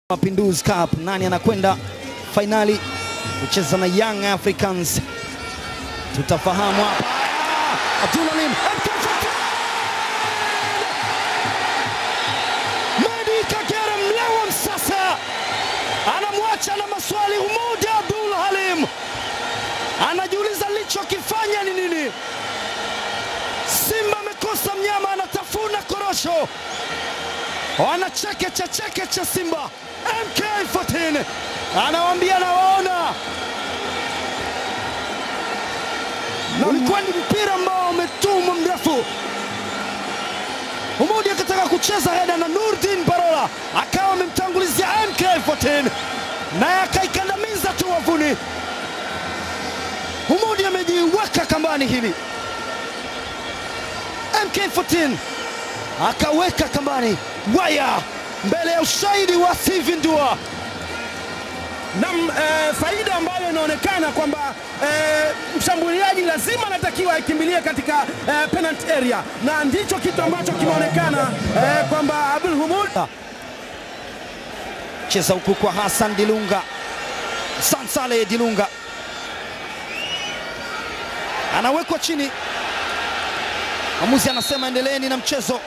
Mapinduzi Cup, nani anakwenda fainali kucheza na Young Africans? Tutafahamu hapa. Ah, Abdul Halim Medi Kagere mlewa msasa anamwacha na maswali Humudi Abdul Halim anajiuliza lichokifanya ni nini? Simba amekosa mnyama, anatafuna korosho wana cheke cha cheke cha Simba. MK14 anawaambia nawaona, na ulikuwa ni mpira ambao umetumwa mrefu. Humudi akataka kucheza heda na Nurdin Barola akawa amemtangulizia MK14 naye akaikandamiza tu wavuni. Humudi amejiweka kambani hili, MK14 akaweka kambani waya mbele ya ushahidi wa Steven Dua. Nam eh, faida ambayo inaonekana kwamba eh, mshambuliaji lazima anatakiwa akimbilie katika eh, penalty area, na ndicho kitu ambacho kimeonekana eh, kwamba Abdul Humud Cheza huku kwa Hassan Dilunga, Hassan Saleh Dilunga anawekwa chini, mwamuzi anasema endeleeni na mchezo.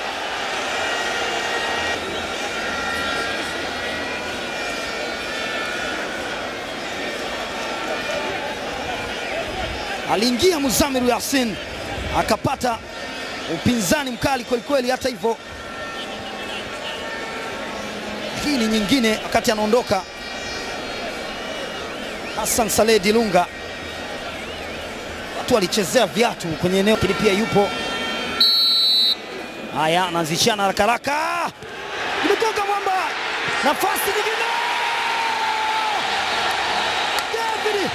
aliingia Muzamiru Yasin akapata upinzani mkali kwelikweli. Hata hivyo, hii ni nyingine. Wakati anaondoka Hassan Saleh Dilunga, watu walichezea viatu kwenye eneo, lakini pia yupo haya, anaanzishana haraka haraka, imegonga mwamba, nafasi nyingine David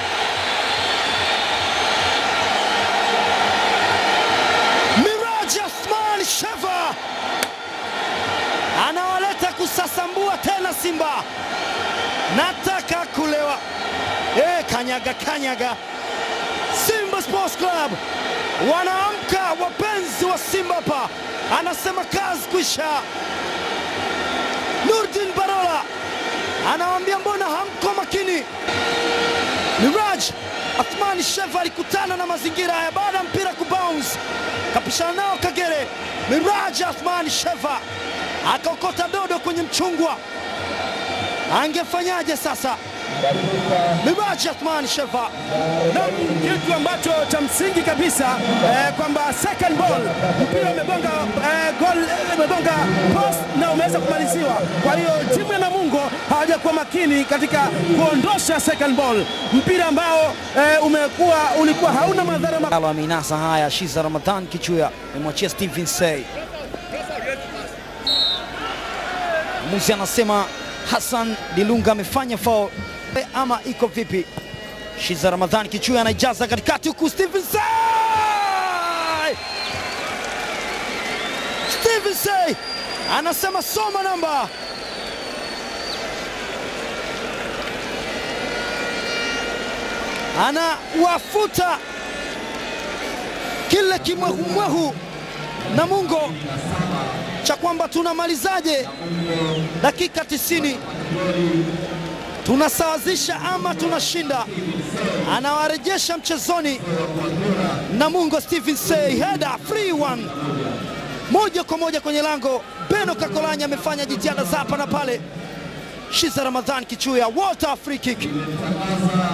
Miraji Athman Sheva anawaleta kusasambua tena Simba, nataka kulewa. E, kanyaga kanyaga. Simba Sports Club wanaamka, wapenzi wa Simba hapa, anasema kazi kwisha. Nurdin Barola anawaambia mbona hamko makini? Miraj Athmani Sheva alikutana na mazingira haya baada ya mpira kubounce, kapishana nao Kagere. Miraj Athmani Sheva akaokota dodo kwenye mchungwa, angefanyaje sasa? Miraj Athmani Sheva na kitu ambacho cha msingi kabisa eh, kwamba second ball mpira umegonga eh, goal eh, umegonga post na umeweza kumaliziwa. Kwa hiyo timu ya Namungo hawajakuwa makini katika kuondosha second ball, mpira ambao eh, umekuwa ulikuwa hauna madhara ma Alo aminasa haya, Shiza Ramadhan Kichuya amemwachia Stephen Sey. Muzi anasema Hassan Dilunga amefanya foul ama iko vipi? Shiza Ramadhan Kichuya anaijaza katikati huku Stephen Sey! Stephen Sey anasema soma namba anawafuta kile kimwehumwehu Namungo cha kwamba tunamalizaje dakika 90, tunasawazisha ama tunashinda. Anawarejesha mchezoni Namungo. Stephen Sey header free one, moja kwa moja kwenye lango. Beno Kakolanya amefanya jitihada za hapa na pale. Shiza Ramadhan Kichuya, Walter free kick